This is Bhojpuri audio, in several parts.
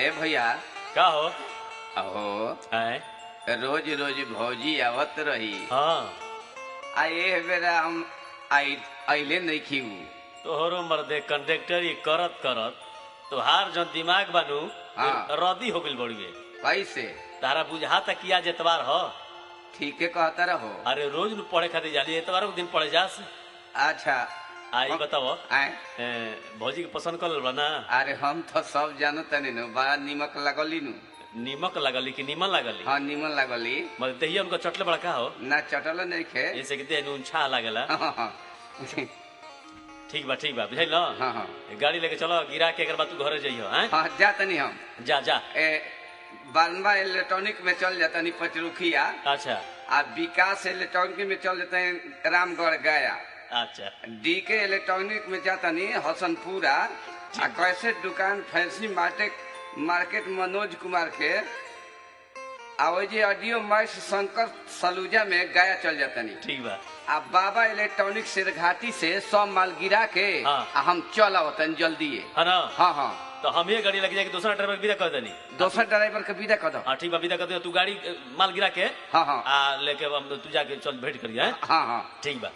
ए भैया का हो अहो आए रोज रोज भौजी आवत रही हाँ आ ए बेरा हम आई अइले नहीं खीऊ तोहरो मर्दे कंडक्टर ये करत करत तोहार जो दिमाग बानू हाँ। रदी हो गइल बड़ुए कैसे तारा बुझा तक किया जेतवार हो ठीके कहता रहो अरे रोज नु पढ़े खातिर जाली एतवार के दिन पढ़े जास अच्छा आई बताओ आए ए, भौजी के पसंद कर बा ना अरे हम तो सब जानत तनी नु बड़ा निमक लगली नु नीमक लगली कि नीमन लगली हाँ निमन लगली मतलब दहिया उनका चटले बड़ा का हो ना चटल नहीं खे जैसे कि देह नून छा लागेला हाँ हाँ ठीक बा ठीक बा बुझाई ना हाँ हाँ गाड़ी लेके चलो गिरा के एक बार तू घरे जइयो हैं हाँ जा तनी हम जा जा ए बानवा इलेक्ट्रॉनिक में चल जाता नहीं पचरुखिया अच्छा आ विकास इलेक्ट्रॉनिक में चल जाते हैं रामगढ़ गया अच्छा डी के इलेक्ट्रॉनिक में जाता नहीं हसनपुरा आ कैसे दुकान fancy market market Manoj Kumar के आ वो जे ऑडियो मैक्स शंकर सलूजा में गया चल जाता नहीं ठीक बा आ बाबा इलेक्ट्रॉनिक सिरघाटी से सब माल गिरा के हाँ। आ हम चल आवतन जल्दी है ना हाँ हाँ तो हम ये गाड़ी लग जाएगी दूसरा ड्राइवर विदा कर देनी दोसर ड्राइवर के विदा कर दो हाँ ठीक बा विदा कर दे तू गाड़ी अ, माल गिरा के हाँ हाँ आ लेके अब हम तू जाके चल भेंट करिए हैं? हाँ हाँ ठीक बा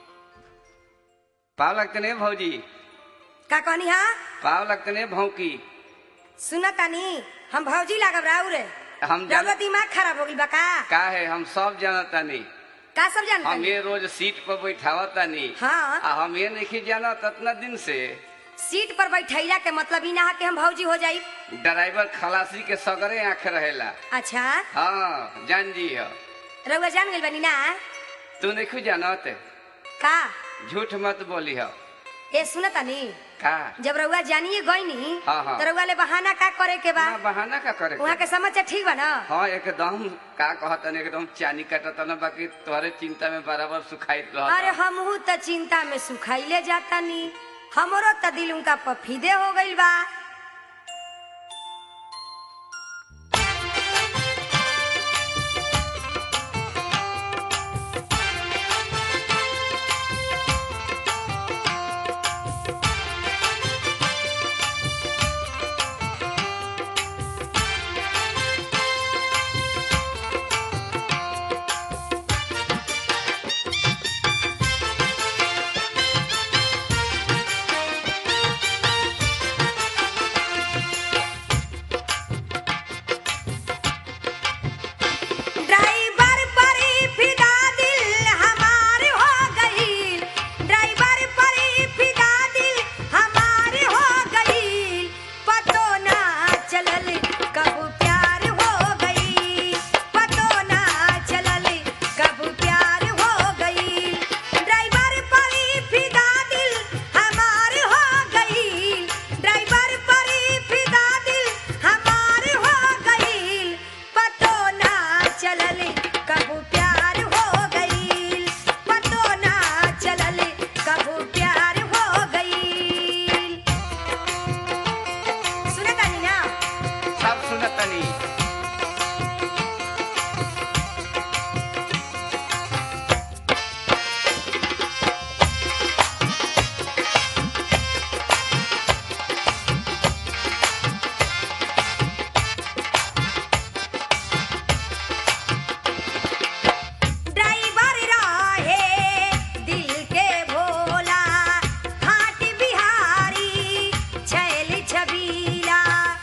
पाव लगते नहीं भौजी का कहनी हा पाव लगते नहीं भौकी सुन तानी हम भौजी लागब राउ रे हम जान रउआ दिमाग खराब हो गइल बा का का है हम सब जानता नहीं का सब जान हम ये रोज सीट पर बैठावता नहीं हाँ आ हम ये नहीं जाना इतना दिन से सीट पर बैठैला के मतलब ई ना हा कि हम भौजी हो जाई ड्राइवर खलासी के सगरे आंख रहेला अच्छा हाँ जान जी हो रउआ जान गइल बानी ना तू नहीं जानत का झूठ मत बोली हो ए सुन तानी का जब रउआ जानिए गईनी हाँ, हाँ। तो रउआ ले बहाना का करे के बा ना बहाना का करे वहाँ के समाचार ठीक बा ना हाँ एकदम का कहतन एकदम चानी कटतन बाकी तोहरे चिंता में बराबर सुखाइत अरे रहत हमहू त चिंता में सुखाइले जाता नी हमरो त दिल उनका पफीदे हो गइल बा ड्राइवर पर ही फिदा दिल हमार हो गईल ड्राइवर पर ही फिदा दिल हमार हो गईल पतो ना चलल कब प्यार हो गईल पतो ना चलल कब प्यार हो गईल ड्राइवर पर ही फिदा दिल हमार हो गईल ड्राइवर पर ही फिदा दिल हमार हो गईल पतो ना चलल कब प्यार हो गईल पतो ना चलल कब प्यार हो गईल सुनत तानी ना सब सुनतनी ड्राइवर रहे दिल के भोला खाट बिहारी छैल छबीला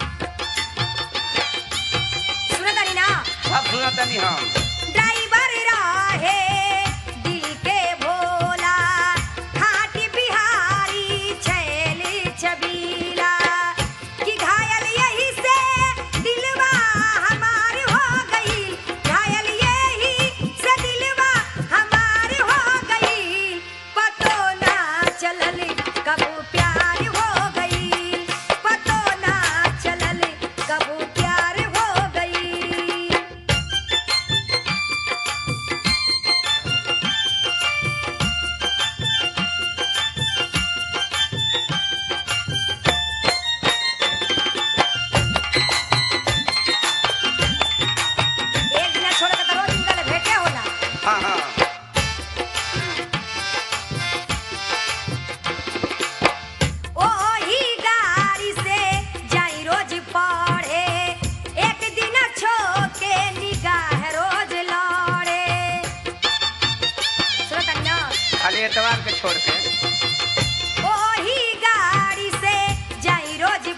सुनत तानी ना सब सुनतनी हम ड्राइवर रहे दिल के भोला खाट बिहारी छैल छबीला कि घायल यही से दिलवा हमार हो गई घायल यही से दिलवा हमार हो गई पतो ना चलल कब प्यार हो गई पतो ना चलल कब प्यार हो गई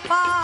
पर